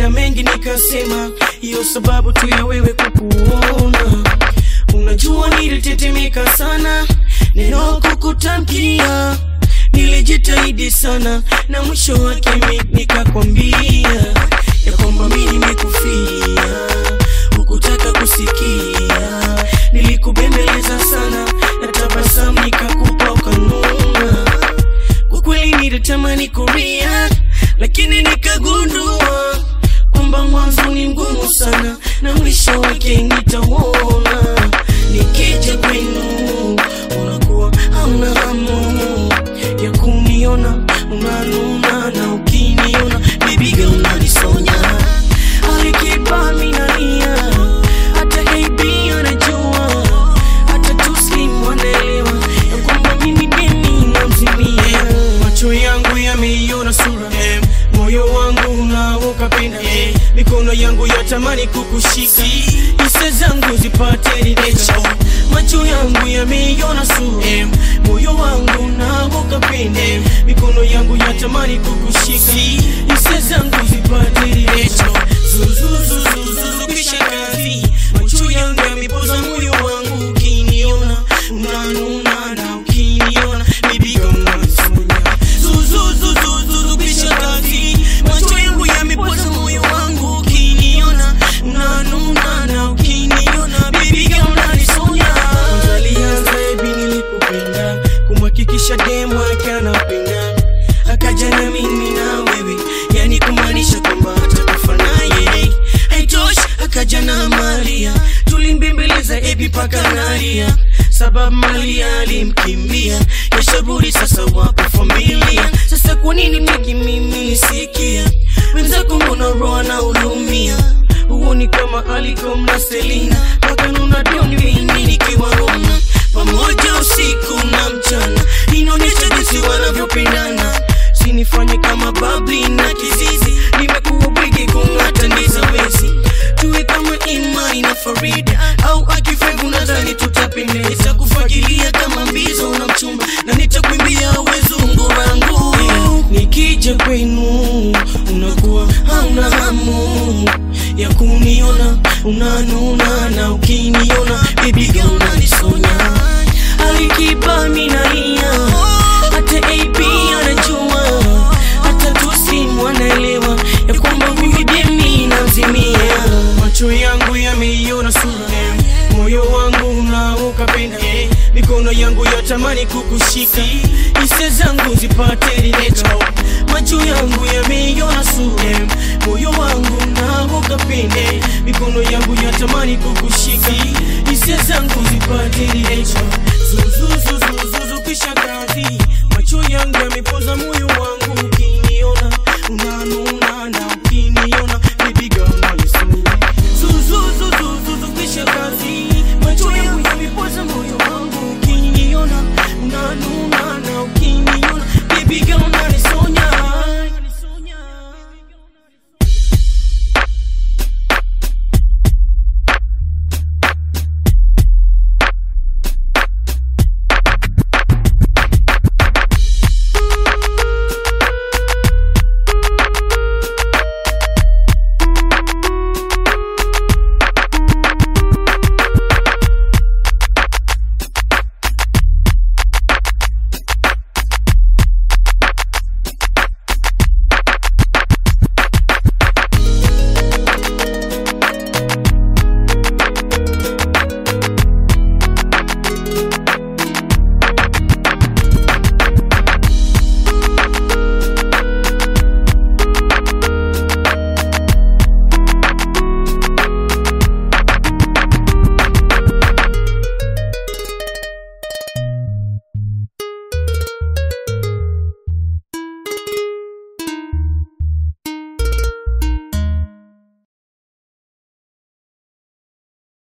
nina mengi nikasema, hiyo sababu tu ya wewe kukuona. Unajua nilitetemeka sana neno kukutamkia, nilijitahidi sana na mwisho wake mi nikakwambia ya kwamba mi nimekufia, hukutaka kusikia. Nilikubembeleza sana na tabasamu nikakupa ukanuna. Kwa kweli nilitamani kuria, lakini nikagundua kwamba mwanzo ni mgumu sana na mwisho wake nitauona. Nikija kwenu unakuwa hauna hamu ya kuniona, unanuna na ukiniona baby girl unanisonya. Alikipa mimi nalia, hata KB anajua, hata Tuslim wanaelewa ya kwamba mimi deni namzimia. Macho yangu yameiona sura, moyo wangu unaoka pena, mikono yangu yatamani kukushika, hisia zangu zipate ridhika. Macho yangu yameiona sura, moyo wangu unaoka pena, mikono yangu yatamani kukushika, hisia zangu zipate ridhika. Zuzuzuzuzu kisha kazi, macho yangu yamepoza moyo wangu, ukiniona unanuna na ukiniona baby girl unanisonya. Zuzuzuzuzu kisha kazi, macho yangu yamepoza moyo wangu, ukiniona unanuna na ukiniona baby girl unanisonya. Kwanza alianza hivi nilikupenda, kumhakikisha demu yake anapenda, akaja na mimi na wewe, yani kumaanisha kwamba atakufa naye. Haitoshi, akaja na Maria, tulimbembeleza ebi paka nalia, sababu Maria alimkimbia, yashaburi sasa wapo familia. Sasa kwa nini peki mimi nisikia wenzako, mbona roho na ulumia huoni kama Alikom na Selina wakanuna doni mimi nikiwaona pamoja usiku na mchana, inaonyesha jinsi wanavyopendana. Sinifanye kama babli na kizizi, nimekuwa bwigi kung'ata ndiza wezi, tuwe kama Imani na Farida au Akifevu, nadhani tutapendeza, kufagilia kama mbizo na mchumba, na nitakuimbia wezungu wangu. Nikija kwenu unakuwa hauna hamu ya kuniona, unanuna na ukiniona baby girl unanisonya. Alikipa mimi nalia, hata AP anajua, hata Tusim wanaelewa ya kwamba huyu demi namzimia. Macho yangu yameiona sura, moyo wangu unaoka penda, mikono yangu yatamani kukushika, hisia zangu zipate ridhika. Macho yangu yameiona sura, moyo wangu unaoka penda, mikono yangu yatamani kukushika, hisia zangu zipate ridhika. Zuzuzu